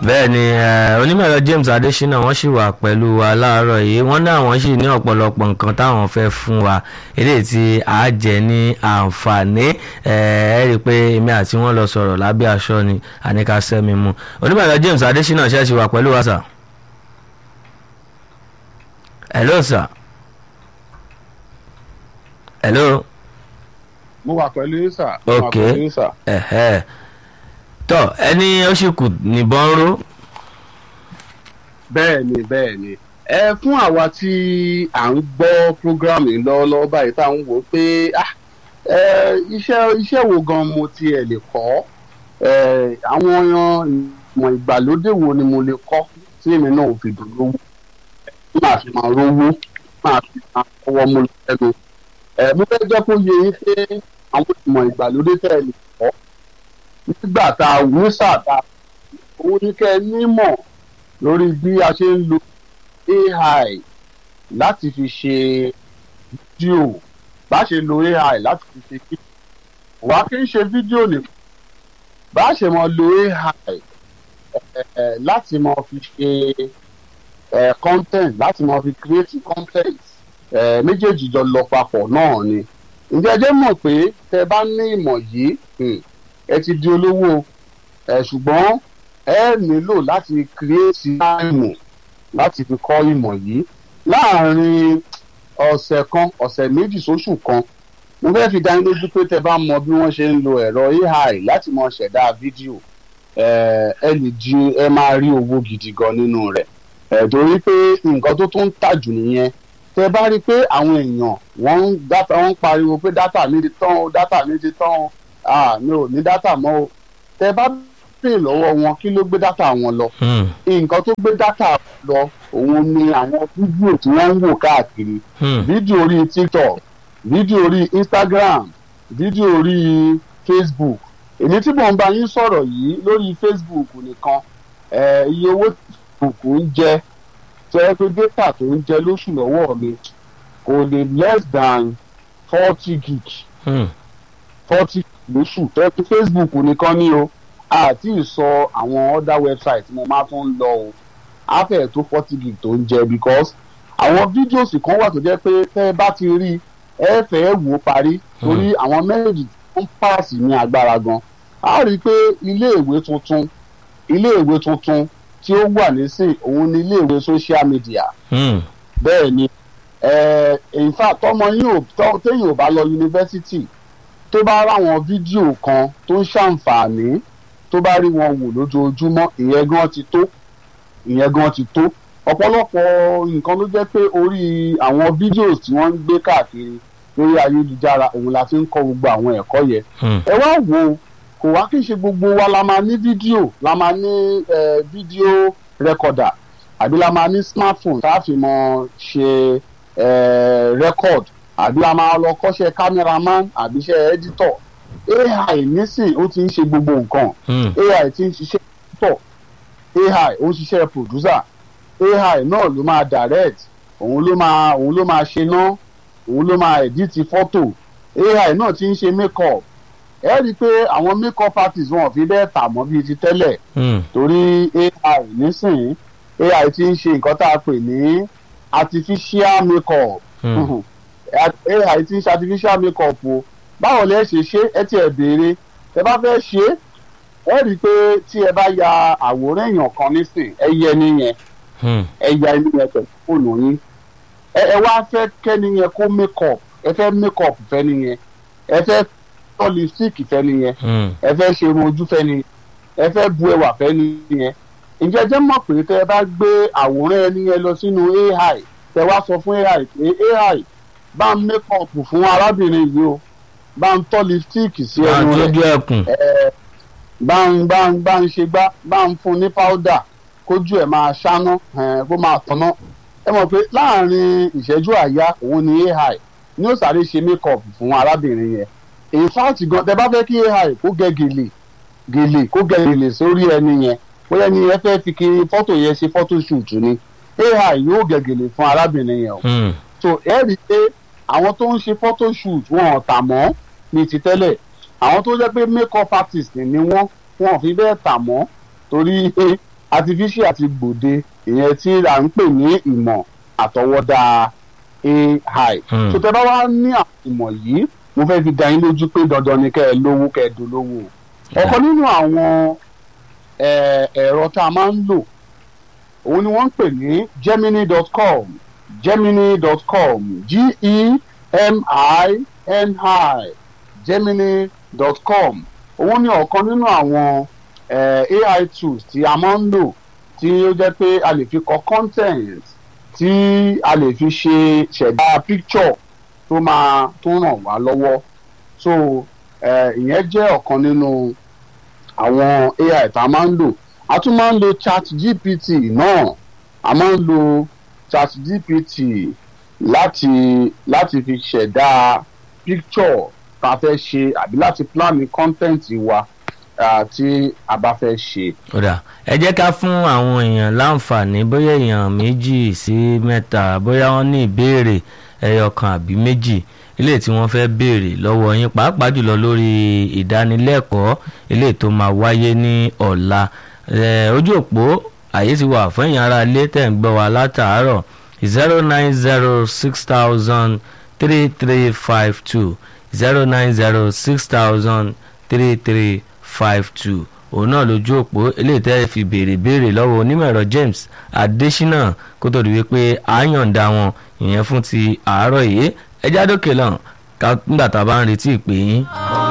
bẹ́ẹ̀ ni eh, onímọ̀ẹ̀rọ James Adésínà wọ́n sì wà pẹ̀lú wa láàárọ̀ yìí wọ́n ní àwọn sì ní ọ̀pọ̀lọpọ̀ nǹkan táwọn fẹ́ fún wa eléyìí tí a jẹ ní àǹfààní ẹ ẹ rí i pé èmi àti wọn lọ sọ̀rọ̀ lábẹ́ aṣọ ni àníkà sẹ́mi mu onímọ̀ẹ̀rọ James Adésínà ṣe é sì wà pẹ̀lú wa sà. hello sir. hello. mo wà pẹ̀lú yín sà. mo wà ok pẹ̀lú yín sà. ẹ̀hẹ́ tọ́ ẹni ó sì kù níbọn ró. bẹ́ẹ̀ ni bẹ́ẹ̀ ni ẹ fún àwa tí à ń gbọ́ program yìí lọ́wọ́lọ́wọ́ báyìí tá à ń wò ó pé ah, ẹ, iṣẹ́ iṣẹ́ wo gan mo tiẹ̀ lè kọ́ ẹ, àwọn ìmọ̀ ìgbàlódé wo ni mo lè kọ́ tí èmi náà ò fi dùn lówó tí màá fi máa rówó máa fi máa kọ́wọ́ mú lẹ́nu ẹ, mo fẹ́ jẹ́ kó yé yín pé àwọn ìmọ̀ ìgbàlódé tẹ̀ lè kọ́ nígbà tá a wú sáà tá a òun ní kẹ́ ẹ nímọ̀ lórí bí a ṣe ń lo AI láti fi ṣe fídíò bá ṣe lo AI láti fi ṣe fídíò wá kí n ṣe fídíò nìkan bá ṣe mọ lo AI eh, láti mọ fi ṣe eh, content láti mọ fi create content eh, méjèèjì jọ lọ papọ̀ náà ni ǹjẹ́ ẹ jẹ́ mọ̀ pé tẹ bá ní ìmọ̀ yìí hmm, ẹ ti di olówó ẹ ṣùgbọ́n ẹ nílò láti create táìmù láti fi kọ́ ìmọ̀ yìí láàárín ọ̀sẹ̀ kan ọ̀sẹ̀ méjì sóṣù kan mo fẹ́ fi dání lójú pé tẹ bá mọ bí wọ́n ṣe ń lo ẹ̀rọ AI láti mọ ṣẹ̀dá fídíò ẹ ẹ lè di ẹ máa rí owó gidi gan nínú rẹ̀ ẹ torí pé nǹkan tó tún ń tà jù nìyẹn tẹ bá rí i pé àwọn èèyàn wọ́n ń dátà wọ́n ń pariwo pé dátà mi ti tán o dátà mi ti tán o ah mi ò ní dátà mọ́ o tẹ bá béèrè lọ́wọ́ wọn kí ló gbé dátà wọn lọ Hmm, nǹkan tó gbé dátà lọ òun ni àwọn fídíò tí wọ́n ń wò káàkiri hmm, fídíò orí tiktok fídíò orí instagram fídíò orí facebook èmi tí mò ń bá yín sọ̀rọ̀ yìí lórí facebook nìkan eh, iye owó tí facebook ń jẹ tó yẹ pé data tó ń jẹ lóṣù lọ́wọ́ mi kò lè less than forty gig hmm, forty lóṣù tó yẹ pé facebook nìkan ni o àti ìsọ àwọn other website mo máa tún ń lọ o á fẹ́ tó forty gig tó ń jẹ because àwọn fídíòsì kan wà tó jẹ́ pé tẹ́ ẹ bá ti rí ẹ fẹ́ wò ó parí torí àwọn méjì tó ń pààsì ní agbára gan a rí i pé iléèwé tuntun iléèwé tuntun tí ó wà nísìn òun ni iléèwé social media hmm, bẹ́ẹ̀ ni eh, in fact tọmọ yín ò tọ- téèyàn ò bá lọ yunifásitì tó bá ráwọn fídíò kan tó ń ṣàǹfààní tó bá rí wọn wò lójoojúmọ́ ìyẹn gan ti tó ìyẹn gan ti tó ọ̀pọ̀lọpọ̀ nǹkan ló jẹ́ pé orí àwọn fídíò tí wọ́n ń gbé káàkiri lórí ayélujára òun la fi ń kọ́ gbogbo àwọn ẹ̀kọ́ yẹn hmm, ẹ wá wò ó kò wá kí n ṣe gbogbo wa la máa ní fídíò la máa ní eh, fídíò rẹkọdà àbí la máa ní smartphone tá a fi mọ ṣe eh, record àbí la máa lọ kọ́ṣẹ́ cameraman àbí iṣẹ́ editor ai nísìn ó ti ń ṣe gbogbo nǹkan hmm, ai ti ń ṣiṣẹ́ editor ai ó ń ṣiṣẹ́ producer ai náà ló máa direct òun ló máa òun ló máa ṣe ná òun ló máa edit fọ́tò ai náà ti ń ṣe make-up ẹ rí i pé àwọn make-up artist wọn ò fi bẹ́ẹ̀ tà mọ́ bíi ti tẹ́lẹ̀ hmm, torí ai nísìnyí ai ti ń ṣe nǹkan tá a pè ní artificial make-up hmm, ai ti ń ṣe artificial make-up o báwo lẹ ṣe ṣe ẹ ti ẹ béèrè ẹ bá fẹ́ ṣe é ẹ rí i pé tí ẹ bá ya àwòrán èèyàn kan nísìn ẹ yẹ nìyẹn hmm, ẹ ya ẹni yẹn pẹ̀lú fóònù yín ẹ ẹ wá fẹ́ kẹ́ni yẹn kó make-up ẹ fẹ́ make-up fẹ́ nìyẹn ẹ fẹ́ tọ́ lipstick fẹ́ nìyẹn hmm, ẹ fẹ́ ṣe irun ojú fẹ́ ni ẹ fẹ́ bu ẹwà fẹ́ ni yẹn ǹjẹ́ ẹ jẹ́ mọ̀ pé tẹ́ ẹ bá gbé àwòrán ẹni yẹn lọ sínú ai tẹ́ wá sọ fún ai pé ai bá ń make up fún arábìnrin yìí o bá ń tọ́ lipstick sí máa ẹnu rẹ̀ tójú ẹkùn ẹ bá ń bá ń bá ń ṣe gbá bá ń fún ní powder kójú ẹ̀ máa ṣáná ẹ̀, kó máa tọ́nà ẹ mọ̀ pé láàrin ìṣẹ́jú àyá òun ni ai ní ó sáré ṣe make up fún arábìnrin yẹn in fact gan tẹ bá fẹ́ kí ai kó gẹ gèlè gèlè kó gẹ gèlè sórí ẹni yẹn bóyá ẹni yẹn fẹ́ fi kí fọ́tò yẹn ṣe fọ́tò shoot ni ai yóò gẹ gèlè fún arábìnrin yẹn o hmm, so ẹ rí i pé àwọn tó ń ṣe photo shoot wọn ò tà mọ́ ní ti tẹ́lẹ̀ àwọn tó jẹ́ pé make up artist ni wọ́n wọn ò fi bẹ́ẹ̀ tà mọ́ torí artificial ti gbòde ìyẹn tí à ń pè ní ìmọ̀ àtọwọ́dá AI Hmm. tó tẹ bá wá ní àwọn ìmọ̀ yìí mo fẹ́ fi dá yín lójú pé dandan ni kẹ́ ẹ lówó kẹ́ ẹ dolówó ọ̀kan nínú àwọn eh, ẹ̀rọ tá a máa ń lò òun ni wọ́n ń pè ní gemini.com gemini.com g-e-m-i-n-i gemini.com òun ni ọ̀kan nínú àwọn eh, AI tools tí a máa ń lò tí ó jẹ́ pé a lè fi kọ content tí a lè fi ṣe ṣẹ̀dá picture tó máa tó ràn wá lọ́wọ́ so eh, ìyẹn jẹ́ ọ̀kan nínú àwọn AI tá a máa ń lò a tún máa ń lo chat gpt náà a máa ń lo chat gpt láti láti fi ṣẹ̀dá picture tá a fẹ́ ṣe àbí láti plan content wa ah, tí a bá fẹ́ ṣe. kódà ẹ jẹ́ ká fún àwọn èèyàn láǹfààní bóyá èèyàn méjì sí mẹ́ta bóyá wọ́n ní ìbéèrè ẹyọ kan àbí méjì ilé tí wọ́n fẹ́ béèrè lọ́wọ́ yín pàápàá jùlọ lórí ìdánilẹ́kọ̀ọ́ ilé tó máa wáyé ní ọ̀la Eh, ojú òpó àyè ti wà fún èèyàn ara ilé tẹ̀ ń gbọ́ wa látàárọ̀ zero nine zero six thousand three three five two zero nine zero six thousand three three five two òun náà lójú òpó eléyìí tẹ́ fi béèrè béèrè lọ́wọ́ onímọ̀ ẹ̀rọ James Adésínà kó tó di wípé à ń yọ̀ǹda wọn ìyẹn fún ti àárọ̀ yìí ẹjá dókè lọ́n ká nígbà tá a bá ń retí ìpè yín.